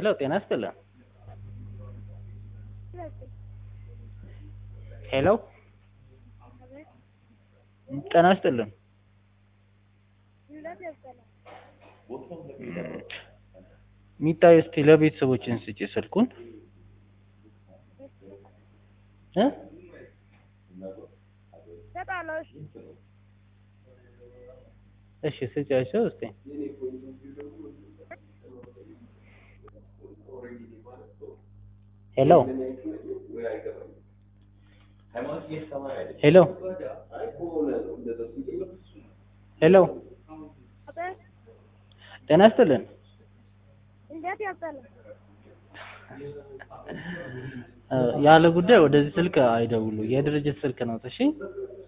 ሄሎ ጤና ይስጥልን። ሄሎ ጤና ይስጥልን። ሚጣዬ እስቲ ለቤተሰቦችን ስጪ ስልኩን እ እሺ ስጪያቸው እስቲ ሄሎ ሄሎ ሄሎ ጤና ይስጥልን። እንዴት ያስጠላል? ያለ ጉዳይ ወደዚህ ስልክ አይደውሉ። የድርጅት ስልክ ነው። እሺ